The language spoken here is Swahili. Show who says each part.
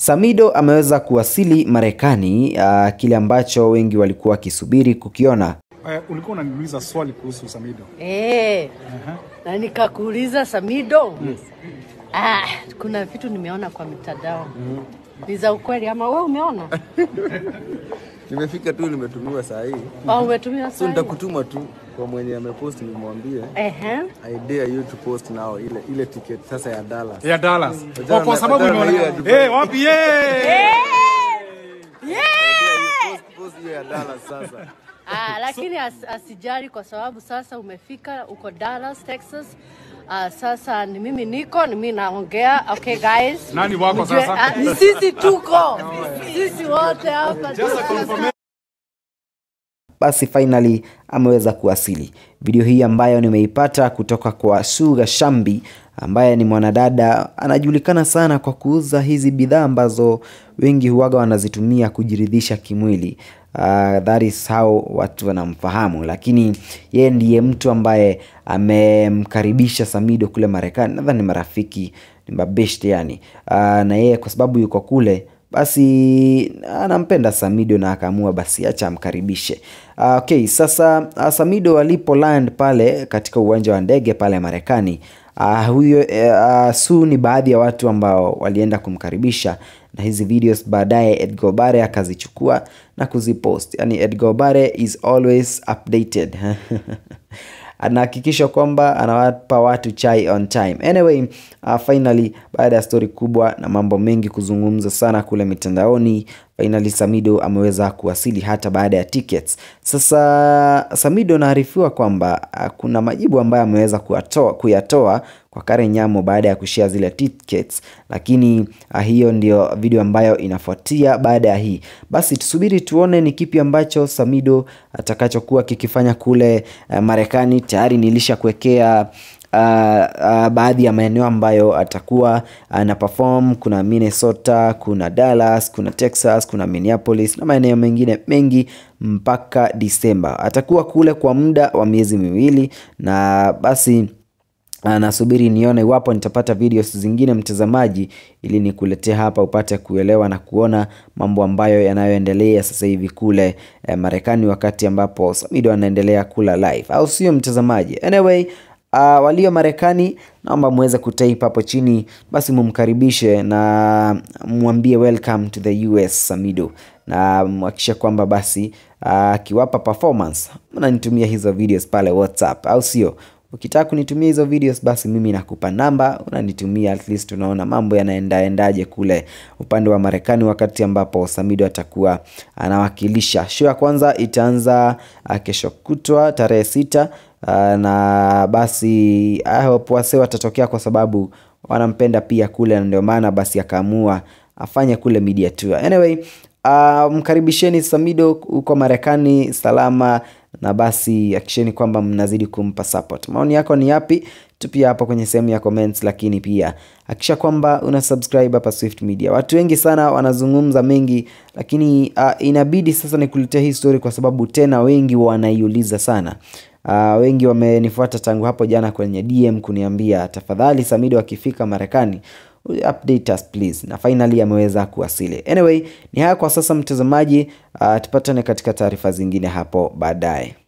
Speaker 1: Samido ameweza kuwasili Marekani, uh, kile ambacho wengi walikuwa wakisubiri kukiona.
Speaker 2: Uh, ulikuwa unaniuliza swali kuhusu Samido.
Speaker 3: Eh, na nikakuuliza Samido. Ah, kuna vitu nimeona kwa mitandao ni za ukweli ama wewe umeona?
Speaker 4: Nimefika tu nimetumiwa saa hii.
Speaker 3: Au umetumia
Speaker 4: So
Speaker 3: sana?
Speaker 4: nitakutuma tu kwa mwenye amepost nimwambie
Speaker 3: Ehe.
Speaker 4: I dare you to post now ile ile ticket sasa ya Dallas.
Speaker 2: Ya Dallas.
Speaker 4: Wajana-
Speaker 2: Kwa, kwa sababu
Speaker 4: wajana
Speaker 2: nimeona
Speaker 4: hiyo ya
Speaker 2: eh, wapi eh?
Speaker 4: Post post hiyo ya Dallas sasa.
Speaker 3: Ah, lakini as, asijali kwa sababu sasa umefika uko Dallas, Texas. Ah, sasa ni mimi niko, ni mimi naongea. Okay guys.
Speaker 2: Nani wako
Speaker 3: Mjue-
Speaker 2: sasa?
Speaker 3: ah, ni sisi tuko. Sisi wote hapa.
Speaker 1: Basi finally ameweza kuwasili. Video hii ambayo nimeipata kutoka kwa Suga Shambi ambaye ni mwanadada anajulikana sana kwa kuuza hizi bidhaa ambazo wengi huwaga wanazitumia kujiridhisha kimwili. Uh, that is how watu wanamfahamu, lakini yeye ndiye mtu ambaye amemkaribisha Samido kule Marekani. Nadhani ni marafiki, ni mabeshte yani. Uh, na yeye kwa sababu yuko kule basi anampenda Samido na akaamua basi acha amkaribishe. Uh, okay, sasa uh, Samido alipo land pale katika uwanja wa ndege pale Marekani uh, huyo uh, Su ni baadhi ya watu ambao walienda kumkaribisha na hizi videos baadaye Edgar Obare akazichukua na kuzipost. Yani Edgar Obare is always updated anahakikisha kwamba anawapa watu chai on time. Anyway, uh, finally baada ya stori kubwa na mambo mengi kuzungumza sana kule mitandaoni, finally Samido ameweza kuwasili hata baada ya tickets. Sasa Samido anaarifiwa kwamba uh, kuna majibu ambayo ameweza kuyatoa, kuyatoa kwa Karen Nyamo baada ya kushare zile tickets, lakini uh, hiyo ndio video ambayo inafuatia baada ya hii. Basi tusubiri tuone ni kipi ambacho Samido atakachokuwa kikifanya kule uh, Marekani. Tayari nilisha kuwekea Uh, uh, baadhi ya maeneo ambayo atakuwa ana perform. Kuna Minnesota, kuna Dallas, kuna Texas, kuna Minneapolis na maeneo mengine mengi mpaka Disemba. Atakuwa kule kwa muda wa miezi miwili na basi nasubiri nione iwapo nitapata videos zingine mtazamaji, ili nikuletea hapa upate kuelewa na kuona mambo ambayo yanayoendelea sasa hivi kule eh, Marekani, wakati ambapo Samido anaendelea kula live, au sio mtazamaji? Anyway, uh, walio Marekani naomba muweze kutype hapo chini, basi mumkaribishe na mwambie welcome to the US Samido, na mhakikishe kwamba basi akiwapa uh, performance mnanitumia hizo videos pale WhatsApp, au sio? Ukitaka kunitumia hizo videos basi mimi nakupa namba, unanitumia at least tunaona mambo yanaendaendaje kule upande wa Marekani, wakati ambapo Samido atakuwa anawakilisha. Show ya kwanza itaanza uh, kesho kutwa tarehe sita uh, na basi I hope wase watatokea kwa sababu wanampenda pia kule, na ndio maana basi akaamua afanye kule media tour. Anyway, uh, mkaribisheni Samido huko Marekani salama na basi hakikisheni kwamba mnazidi kumpa support. Maoni yako ni yapi? Tupia hapo kwenye sehemu ya comments, lakini pia hakikisha kwamba una subscribe hapa Swift Media. Watu wengi sana wanazungumza mengi, lakini uh, inabidi sasa nikuletea hii story kwa sababu tena wengi wanaiuliza sana. Uh, wengi wamenifuata tangu hapo jana kwenye DM kuniambia tafadhali, Samido akifika Marekani update us please, na finally ameweza kuwasili. Anyway, ni haya kwa sasa mtazamaji. Uh, tupatane katika taarifa zingine hapo baadaye.